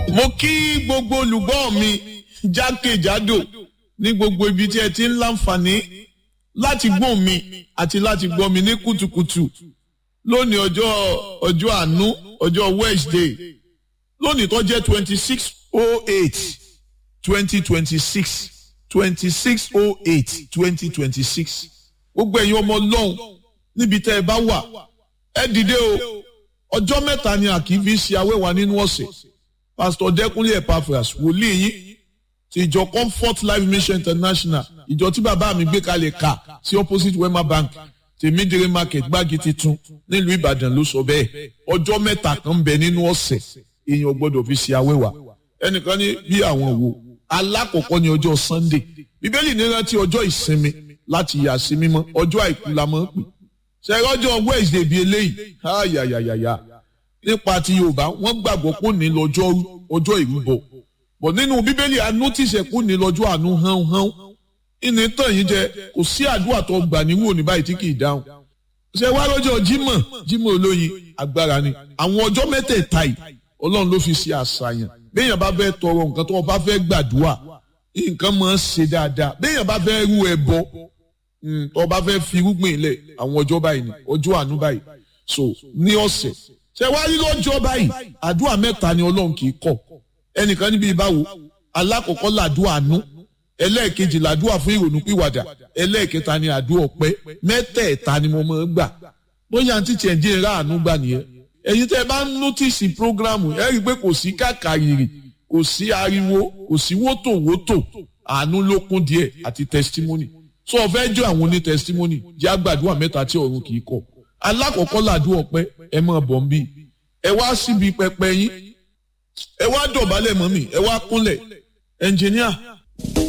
mo kí gbogbo olùgbọ́ mi jákèjádò ní gbogbo ibi tí ẹ ti ń láǹfààní láti gbọ́ mi àti láti gbọ́ mi ní kùtùkùtù lónìí ọjọ́ ọjọ́ àánú ọjọ́ Wednesday lónìí tó jẹ́ twenty six oh eight twenty twenty six twenty six oh eight twenty twenty six gbogbo ẹ̀yin ọmọ ọlọ́run níbi tẹ́ ẹ bá wà ẹ dìde o ọjọ́ mẹ́ta ni a kì í fi ṣe awẹ́wà nínú ọ̀sẹ̀ pásítọ̀ dẹ́kunlé epaphras wòlíì yín ti ìjọ comfort life mission international ìjọ tí bàbá mi gbé kalẹ̀ ká sí opposite wema bank tèmídìrí market gbági titun nílùú ìbàdàn ló sọ bẹ́ẹ̀ ọjọ́ mẹ́ta kan ń bẹ nínú ọ̀sẹ̀ èèyàn gbọ́dọ̀ fi ṣe awẹ́wà ẹnìkan ní bí àwọn wo alákọ̀ọ́kọ́ ní ọjọ́ sunday bíbélì ní rántí ọjọ́ ìsinmi láti yà sí mímọ́ ọjọ́ àìkú la máa ń pè ṣẹ́rọ́jọ́ wednesday bíi eléyìí ayayayaya nípa ti yorùbá wọ́n gbàgbọ́ kó ní lọ́jọ́ ọjọ́ ìrúbọ bọ̀ nínú bíbélì anútìṣẹ́ kó ní lọ́jọ́ àánú hán hán ìní tàn yín jẹ kò sí àdúrà tó gbà ní wò ní báyìí tí kì í dáhùn ṣe wá lọ́jọ́ jímọ̀ jímọ̀ olóyin agbára ni àwọn ọjọ́ mẹ́tẹ̀ẹ̀ta yìí ọlọ́run ló fi ṣe àṣàyàn béèyàn bá fẹ́ tọrọ nǹkan tó bá fẹ́ gbàdúrà nǹkan máa ń ṣe dáadáa béèyàn bá fẹ́ rú ẹbọ tó bá fẹ́ fi irúgbìn ilẹ̀ àwọn ọjọ́ báyìí ni ọjọ́ àánú báyìí so ní ọ̀sẹ̀ ṣe wá rí lọ́jọ́ báyìí àdúrà mẹ́ta ni ọlọ́run kì í kọ̀ ẹnìkan níbi ìbáwo alákọ̀ọ́kọ́ làdúrà àánú ẹlẹ́ẹ̀kejì làdúrà fún ìrònú pìwàdà ẹlẹ́ẹ̀kẹta ni àdúrà ọpẹ́ mẹ́tẹ̀ẹ̀ta ni mo máa ń gbà bóyá àǹtí tiẹ̀ ń jẹ́ ra àánú gbà nìyẹn ẹ̀yin tẹ́ ẹ bá ń nọ́tìsì prógrámù ẹ rí i pé kò sí kàkàrìrì kò sí ariwo kò sí wótòwótò àánú ló kún díẹ̀ àti testimony so ọ̀fẹ́ jọ àwọn oní testimony jẹ́ àgbàdua mẹ́ta tí ọ̀run kì í kọ̀ alákọ̀ọ́kọ́ làdúrà ọpẹ́ ẹ máa bọ̀ ń bí ẹ wá síbi pẹpẹ yín ẹ wá dọ̀bálẹ̀ mọ́ mi ẹ wá kúnlẹ̀ ẹnjìníà